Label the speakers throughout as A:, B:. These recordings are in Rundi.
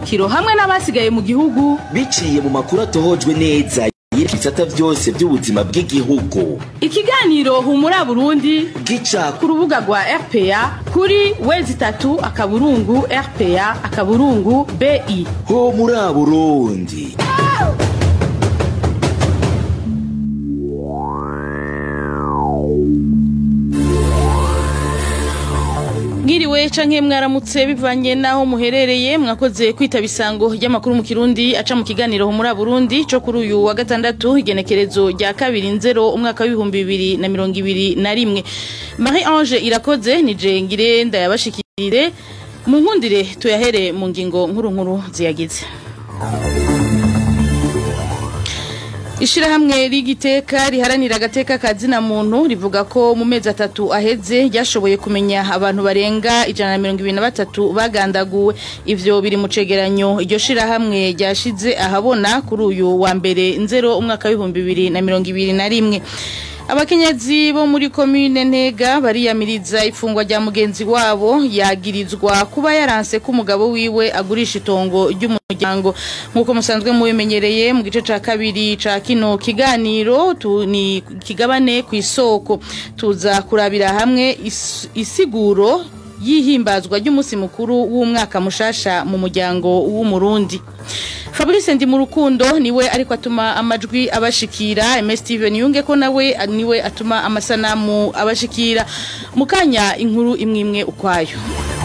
A: mvukiro hamwe n'abasigaye mu gihugu
B: biciye mu makuru atohojwe neza y'ibisata byose by'ubuzima bw'igihugu
A: ikiganiro humura burundi
B: gica
A: ku rubuga rwa rpa kuri wezi itatu akaburungu rpa akaburungu bi
B: ho muri burundi
A: mwiriwe canke mwaramutse bivanye naho muherereye mwakoze kwitaba isango ry'amakuru mu kirundi aca mu kiganiro muri burundi co kuri uyu wa gatandatu igenekerezo rya kabiri nzero umwaka w'ibihumbi bibiri na mirongo ibiri na rimwe marie ange irakoze nije ngire ndayabashikirire mu nkundire tuyahere mu ngingo nkuru nkuru ziyagize Ishirahamwe rigiteka riharanira agateka ka zina muntu rivuga ko mu mezi atatu aheze ryashoboye kumenya abantu barenga ijana na mirongo ibiri na batatu bagandaguwe ivyo biri mu cegeranyo iryo shirahamwe ryashize ahabona kuri uyu wa mbere nzero umwaka w'ibihumbi bibiri na mirongo ibiri na rimwe abakenyezi bo muri komine ntega bariyamiriza ifungwa rya mugenzi wabo yagirizwa kuba yaranse ko umugabo wiwe agurisha itongo ry'umuryango nk'uko musanzwe mubimenyereye mu gice ca kabiri ca kino kiganiro tu, ni kigabane ku isoko tuza kurabira hamwe is, isiguro yihimbazwa ry'umunsi mukuru w'umwaka mushasha mu muryango w'umurundi Fabrice ndi mu rukundo niwe ariko atuma amajwi abashikira MS Steven yunge ko nawe niwe atuma amasanamu abashikira mukanya inkuru imwe imwe ukwayo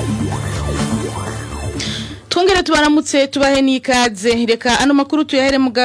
A: Twongere tubaramutse tubahe n'ikaze reka ano makuru tuyahere mu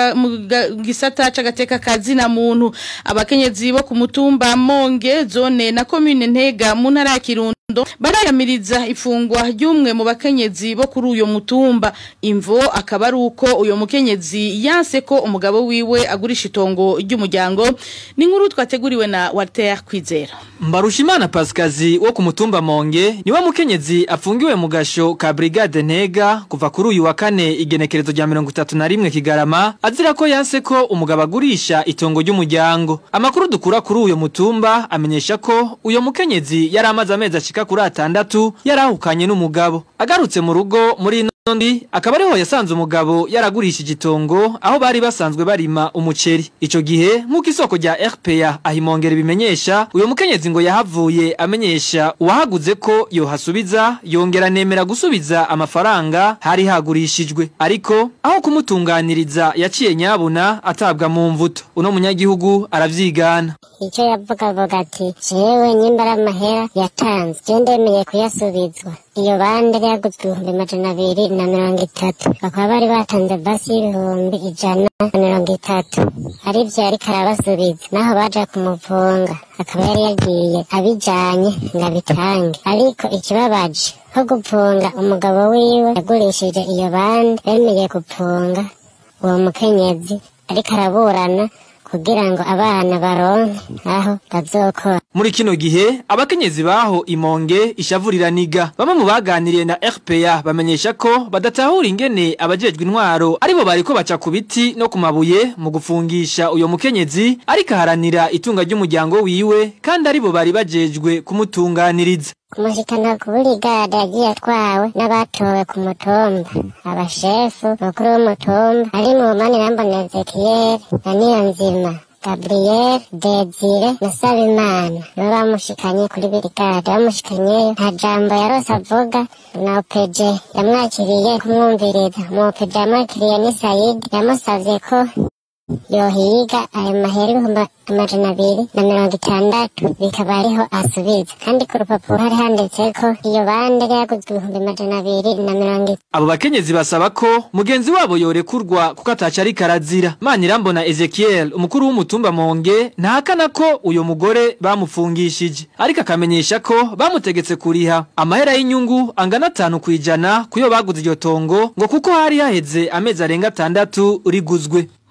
A: gisata c'agateka kazi na muntu abakenyezi bo ku mutumba Monge zone na commune Ntega mu ntara ya Kirundo barayamiriza ifungwa ry'umwe mu bakenyezi bo kuri uyo mutumba imvo akaba ari uko uyo mukenyezi yanse ko umugabo wiwe agurisha itongo ry'umuryango ni nkuru twateguriwe na Walter Kwizera
C: Mbarushimana Pascazi wo ku mutumba Monge niwe mukenyezi afungiwe mu gasho ka Brigade Ntega kuva kuri uyu wa kane igenekerezo rya mirongo itatu na rimwe Kigarama azira ko yanse ko umugabo agurisha itongo ry'umuryango amakuru dukura kuri uyo mutumba amenyesha ko uyo mukenyezi yari amaze amezi ashika kuri atandatu yarahukanye n'umugabo agarutse mu rugo muri Ndi akaba ariho yasanze umugabo yaragurishije itongo aho bari basanzwe barima umuceri ico gihe nk'uko isoko rya RPA ahimongera bimenyesha uyo mukenyezi ngo yahavuye amenyesha uwahaguze ko yohasubiza yongera nemera gusubiza amafaranga hari hagurishijwe ariko aho kumutunganiriza yaciye nyabuna atabwa mu mvuto uno munyagihugu aravyigana
D: icyo yavuga avuga ati jewe nyimbara amahera yatanze je ndemeye kuyasubizwa iyo bande yaguzwe ibihumbi majana abiri na mirongo itatu bakaba bari batanze basi y'ibihumbi ijana na mirongo itatu ari vyo yariko arabasubiza naho baja kumuvunga akaba yari yagiye abijanye ngo abitange ariko ikibabaje ko gupfunga umugabo wiwe yagurishije iyo bande bemeye gupfunga uwo mukenyezi ariko araburana kugira ngo abana baronke aho bazokora
C: muri kino gihe abakenyezi baho imonge ishavurira niga bamwe mu baganiriye na RPA bamenyesha ko badatahura ingene abajejwe intwaro aribo bariko baca ku biti no ku mabuye mu gufungisha uyo mukenyezi ariko aharanira itunga ry'umuryango wiwe kandi aribo bari bajejwe kumutunganiriza
D: kumushikana ku burigade yagiye atwawe n'abatowe ku mutumba abashefu bakuru b'umutumba ari mu manirambona ezekiyeli na niyonzima gabriel desire na sabimana nibo bamushikanye kuri birigade bamushikanyeyo nta jambo yarose avuga na opeje yamwakiriye kumwumviriza mu opeje yamwakiriye ni sayidi yamusavye ko yohiga ayo mahera ibihumbi amajana abiri na mirongo itandatu bikaba ariho asubiza kandi ku rupapuro hari handitseko iyo bande yaguzwe ibihumbi amajana abiri na mirongo itatu
C: abo bakenyezi basaba ko mugenzi wabo yorekurwa kuko ataca ariko arazira manirambona ezekiel umukuru w'umutumba monge ntahakana ko uyo mugore bamufungishije ariko akamenyesha ko bamutegetse kuriha amahera y'inyungu angana atanu ku ijana kuyo baguze iryo tongo ngo kuko hari haheze amezi arenga atandatu riguzwe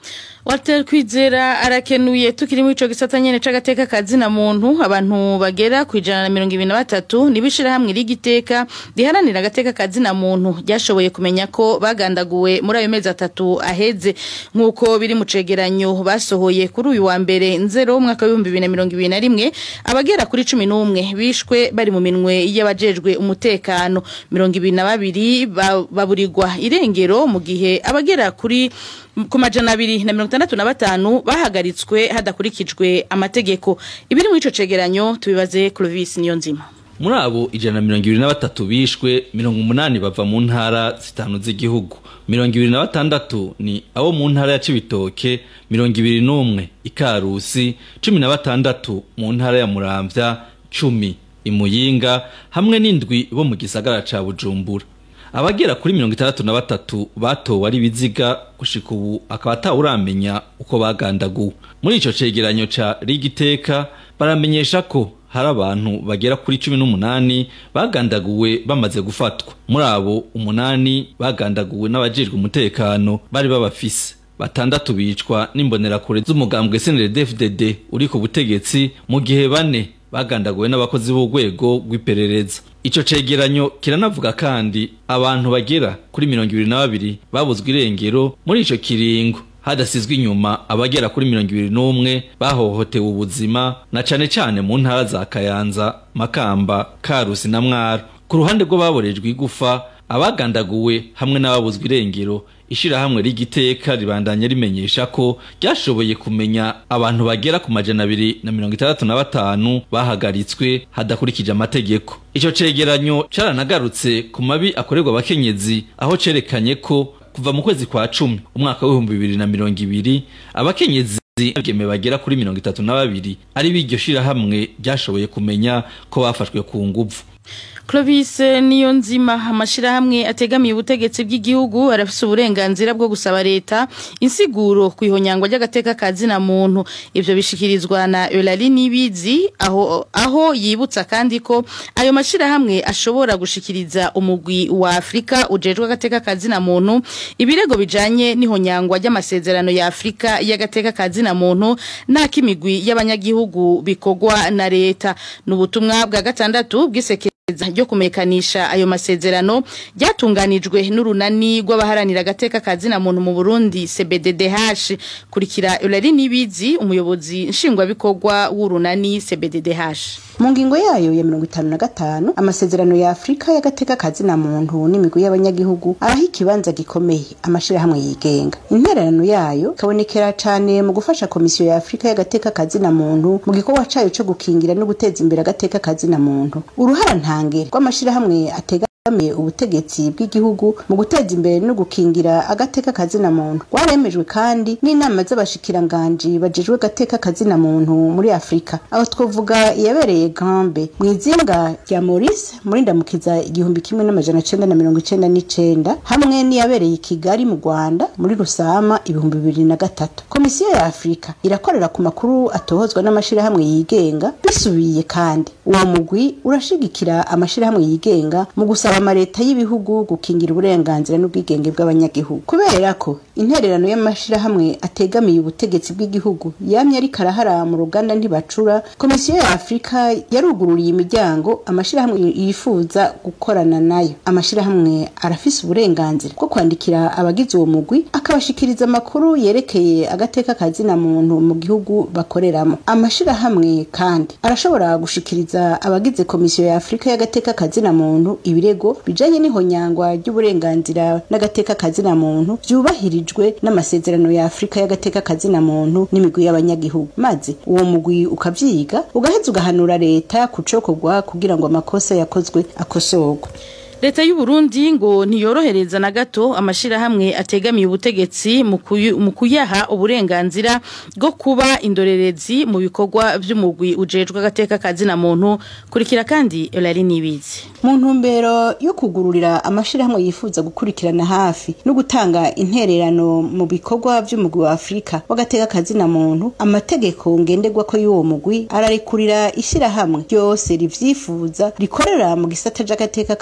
A: Walter Kwizera arakenuye tukiri mu ico gisata nyene c'agateka kazina muntu abantu bagera ku ijana na mirongo ibiri na batatu nibishira hamwe rigiteka riharanira agateka kazina muntu ryashoboye kumenya ko bagandaguwe muri ayo mezi atatu aheze nk'uko biri mu cegeranyo basohoye kuri uyu wa mbere nzero umwaka w'ibihumbi bibiri na mirongo ibiri na rimwe abagera kuri cumi n'umwe bishwe bari mu minwe y'abajejwe umutekano mirongo ibiri na babiri ba- baburirwa irengero mu gihe abagera kuri ku majana abiri na mirongo itandatu na batanu bahagaritswe hadakurikijwe amategeko ibiri muri ico cegeranyo tubibaze Clovis niyo nzima
E: muri abo ijana na mirongo ibiri na batatu bishwe mirongo umunani bava mu ntara zitanu z'igihugu mirongo ibiri na batandatu ni abo mu ntara ya cibitoke mirongo ibiri n'umwe ikarusi cumi na batandatu mu ntara ya muramvya cumi imuyinga hamwe n'indwi bo mu gisagara ca bujumbura abagera kuri mirongo itandatu na batatu batowe ari ibiziga gushika ubu akaba atawuramenya uko bagandaguwe muri ico cegeranyo ca rigiteka baramenyesha ko hari abantu bagera kuri cumi n'umunani bagandaguwe bamaze gufatwa muri abo umunani bagandaguwe n'abajejwe umutekano bari babafise batandatu bicwa n'imbonerakure z'umugambwe SNDD-FDD uri ku butegetsi mu gihe bane bagandaguwe n'abakozi b'urwego rw'iperereza ico cegeranyo kiranavuga kandi abantu bagera kuri mirongo ibiri na babiri babuzwe irengero muri ico kiringo hadasizwe inyuma abagera kuri mirongo ibiri n'umwe bahohotewe ubuzima na cane cane mu ntara za kayanza makamba karusi na mwaro ku ruhande rw'ababorejwe igufa abagandaguwe hamwe n'ababuzwe irengero ishirahamwe rigiteka ribandanya rimenyesha ko ryashoboye kumenya abantu bagera ku majana abiri na mirongo itandatu na batanu bahagaritswe hadakurikije amategeko ico cegeranyo caranagarutse ku mabi akorerwa abakenyezi aho cerekanye ko kuva mu kwezi kwa cumi umwaka w'ibihumbi bibiri na mirongo ibiri abakenyezi abigeme bagera kuri mirongo itatu na babiri ari b'iryo shirahamwe ryashoboye kumenya ko bafashwe ku nguvu
A: Clovis niyo nzima amashirahamwe ategamiye ubutegetsi bw'igihugu arafise uburenganzira bwo gusaba leta insiguro ku ihonyangwa ry'agateka kazina muntu ivyo bishikirizwa na Eulalie Nibizi aho aho yibutsa kandi ko ayo mashirahamwe ashobora gushikiriza umugwi wa Afrika ujejwe agateka kazina muntu ibirego bijanye n'ihonyangwa ry'amasezerano ya Afrika y'agateka kazina muntu n'akimigwi y'abanyagihugu bikogwa na leta n'ubutumwa bwa gatandatu bw'iseke ryo kumekanisha ayo masezerano ryatunganijwe n'urunani rw'abaharanira agateka kazina muntu mu Burundi CBDDH kurikira Eulalie Nibizi umuyobozi nshingwabikorwa w'urunani CBDDH
F: mu ngingo yayo ya mirongo itanu na gatanu amasezerano ya afurika y'agateka kazina muntu n'imigwi y'abanyagihugu araho ikibanza gikomeye amashirahamwe yigenga intererano yayo ikabonekera cane mu gufasha komisiyo ya afurika y'agateka kazina muntu mu gikorwa cayo co gukingira no guteza imbere agateka kazina muntu uruhara ntange rw'amashirahamwe atega bamiye ubutegetsi bw'igihugu mu guteza imbere no gukingira agateka kazina muntu rwaremejwe kandi n'inama z'abashikiranganji bajejwe agateka kazina muntu muri afurika aho twavuga iyabereye gambe mu izinga rya maurice muri ndamukiza igihumbi kimwe n'amajana cenda na mirongo icenda n'icenda hamwe n'iyabereye i kigali mu rwanda muri rusama ibihumbi bibiri na gatatu komisiyo ya afurika irakorera ku makuru atohozwa n'amashirahamwe yigenga bisubiye kandi uwo mugwi urashigikira amashirahamwe yigenga mu gusaba amaleta y'ibihugu gukingira uburenganzira n'ubwigenge bw'abanyagihugu kubera ko intererano y'amashirahamwe ategamiye ubutegetsi bw'igihugu yamye ariko arahara mu ruganda ntibacura komisiyo ya afurika yarugururiye imiryango amashirahamwe yifuza gukorana nayo amashirahamwe arafise uburenganzira bwo kwandikira abagize uwo mugwi akabashikiriza amakuru yerekeye agateka kazina muntu mu gihugu bakoreramo amashirahamwe kandi arashobora gushikiriza abagize komisiyo ya afurika y'agateka kazina muntu ibirego bijanye n'ihonyangwa ry'uburenganzira n'agateka kazina muntu vyubahirijwe n'amasezerano ya afurika y'agateka kazina muntu n'imigwi y'abanyagihugu maze uwo mugwi ukavyiga ugaheza ugahanura leta kucokorwa kugira ngo amakosa yakozwe akosorwe
A: leta y'u Burundi ngo ntiyorohereza na gato amashirahamwe ategamiye ubutegetsi mu kuyu- mu kuyaha uburenganzira bwo kuba indorerezi mu bikorwa vy'umugwi ujejwe agateka kazina muntu kurikira kandi Eulalie Nibizi
F: mu ntumbero yo kugururira amashirahamwe yifuza gukurikirana hafi no gutanga intererano mu bikorwa vy'umugwi wa afurika w'agateka kazina muntu amategeko ngenderwa ko y'uwo mugwi ararekurira ishirahamwe ryose rivyifuza rikorera mu gisata c'agateka kazina muntu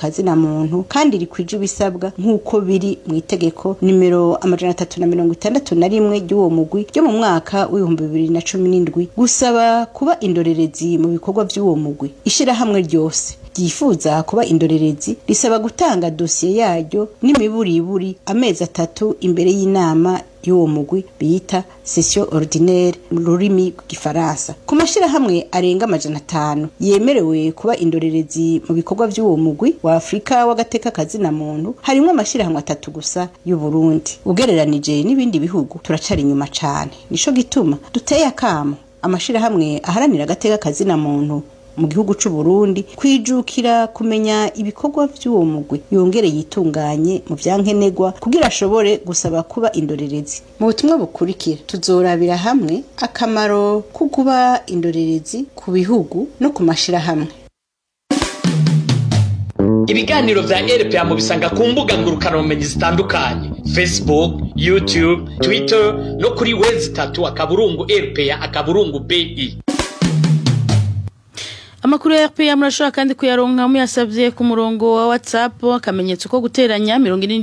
F: muntu kandi rikwije ibisabwa nk'uko biri mu itegeko nimero amajana atatu na mirongo itandatu na rimwe ry'uwo mugwi ryo mu mwaka w'ibihumbi bibiri na cumi n'indwi gusaba kuba indorerezi mu bikorwa by'uwo mugwi ishirahamwe ryose ryifuza kuba indorerezi risaba gutanga dosiye yaryo n'imiburiburi amezi atatu imbere y'inama y'uwo mugwi bita session ordinaire mu rurimi rw'igifaransa ku mashyirahamwe arenga amajana atanu yemerewe kuba indorerezi mu bikorwa by'uwo mugwi wa afurika w'agateka kazina muntu harimo amashyirahamwe atatu gusa y'u Burundi ugereranije n'ibindi bihugu turacari inyuma cane nico gituma duteye akamo amashirahamwe aharanira agateka kazina muntu mu gihugu c'u Burundi kwijukira kumenya ibikorwa vy'uwo mugwi yongere yitunganye mu vyankenegwa kugira ashobore gusaba kuba indorerezi mu butumwa bukurikira tuzorabira hamwe akamaro ko kuba indorerezi ku bihugu no ku mashirahamwe
G: ibiganiro vya rpa mubisanga ku mbuga ngurukanabumenyi zitandukanye facebook youtube twitter no kuri wezi itatu akaburungu rpa akaburungu bi
A: Amakuru ya RPA murashobora kandi kuyaronka muyasavye ku murongo wa WhatsApp akamenyetso ko guteranya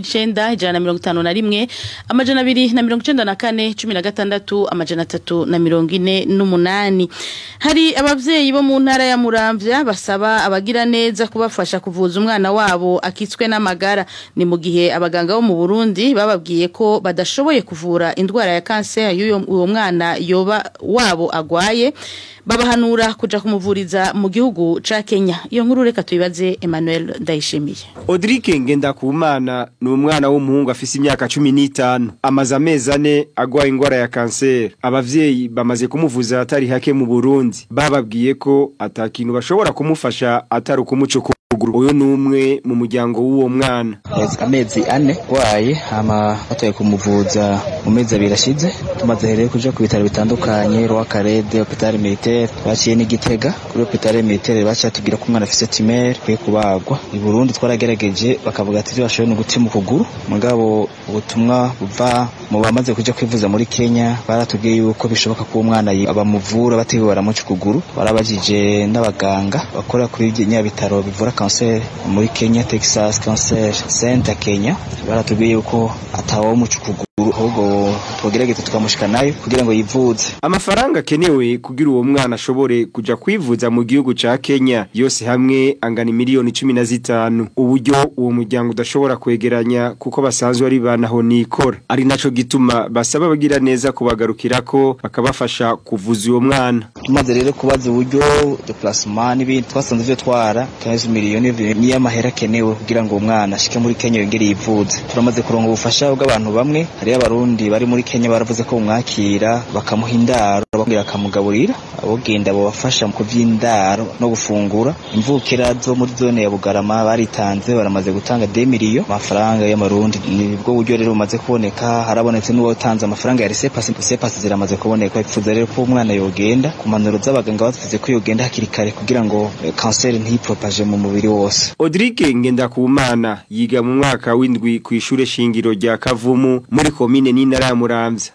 A: 49 ijana na mirongo itanu na rimwe amajana abiri na mirongo icenda na kane cumi na gatandatu amajana atatu na mirongo ine n'umunani hari abavyeyi bo mu ntara ya Muramvya basaba abagira neza kubafasha kuvuza umwana wabo akitswe n'amagara ni mu gihe abaganga bo mu Burundi bababwiye ko badashoboye kuvura indwara ya kanseri y'uyo uwo mwana yoba wabo agwaye babahanura kuja kumuvuriza mu gihugu ca Kenya iyo nkuru reka tuyibaze Emmanuel Ndayishimiye
H: Audrike Ngendakumana ni umwana w'umuhungu afise imyaka cumi n'itanu amaze amezi ane agwaye ingwara ya kanseri abavyeyi bamaze kumuvuza atari hake mu Burundi bababwiye ko atakintu bashobora kumufasha atari ukumuca ukuguru uyu ni umwe mu muryango w'uwo mwana
I: amezi ane waye hama batoye kumuvuza mu mezi abiri ashize tumaze rero kuja ku bitaro bitandukanye Rwakarede hôpital militaire baciye n'igitega kuri hôpital militaire baciye tubwira ko umwana afise tumeur kwiye kubagwa i Burundi twaragerageje bakavuga ati ivyo bashoboye no gutima ukuguru mugabo ubutumwa buva mu bamaze kuja kwivuza muri Kenya baratubwiye yuko bishoboka ko umwana abamuvura batiwe baramuca ukuguru barabajije n'abaganga bakora kuri nyabitaro bivura cancer muri Kenya Texas Cancer Center Kenya baratubwiye yuko atawo muca ukuguru ahubwo twogerageza tukamushika nayo kugira ngo yivuze
H: amafaranga akenewe kugira uwo mwana ashobore kuja kwivuza mu gihugu ca Kenya yose hamwe angana miliyoni cumi na zitanu uburyo uwo muryango udashobora kwegeranya kuko basanzwe ari banaho nikora ari naco gituma basaba bagira neza kubagarukirako bakabafasha kuvuza uwo mwana
I: tumaze rero kubaza uburyo déplacement n'ibindi twasanze ivyo twara 15 miliyoni niyo amahera akenewe kugira ngo uwo mwana ashike muri Kenya yongere yivuze turamaze kuronka ubufasha bw'abantu bamwe hariyo abarundi bari muri Kenya baravuze ko bumwakira bakamuha indaro bakongera akamugaburira abogenda bobafasha mu kuvy'indaro no gufungura imvukira zo muri zone ya Bugarama baritanze baramaze gutanga 2 miliyo amafaranga y'amarundi nibwo buryo rero bumaze kuboneka harabonetse n'uwo tanze amafaranga ya resepasi resepasi ziramaze kuboneka ipfuza rero ko umwana yogenda ku manuro z'abaganga bavuze ko yogenda hakiri kare kugira ngo kanseri ntiyipropaje mu mubiri wose
H: Audrike Ngendakumana yiga mu mwaka w'indwi ku ishure shingiro rya Kavumu muri komine n'intara ya Muramvya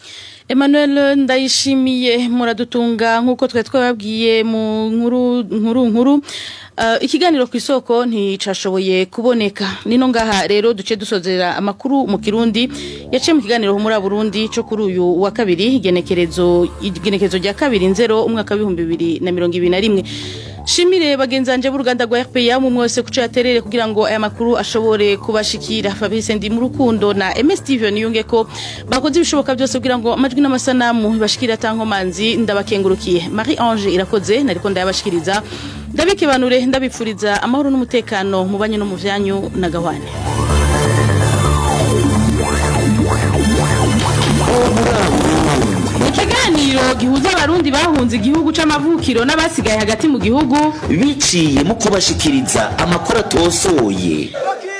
A: Emmanuel ndayishimiye muradutunga nkuko twe twababwiye mu nkuru nkuru nkuru uh, ikiganiro ku isoko nticashoboye kuboneka nino ngaha rero duce dusozera amakuru mu kirundi yaciye mu kiganiro muri Burundi cyo kuri uyu wa kabiri igenekerezo igenekerezo rya kabiri nzero umwaka wa 2021 Shimire bagenzanje b'uruganda rwa RPA mu mwese kuca yaterere kugira ngo aya makuru ashobore kubashikira Fabrice ndi mu rukundo na MS TV niyunge ko bakoze ibishoboka byose kugira ngo amajwi n'amasanamu bashikira tankomanzi ndabakengurukiye Marie Ange irakoze nariko ndayabashikiriza ndabike banure ndabipfuriza amahoro n'umutekano mu banye no mu vyanyu na gawane ikiganiro gihuza abarundi bahunze igihugu c'amavukiro n'abasigaye hagati mu gihugu
B: biciye mu kubashikiriza amakuru atosoye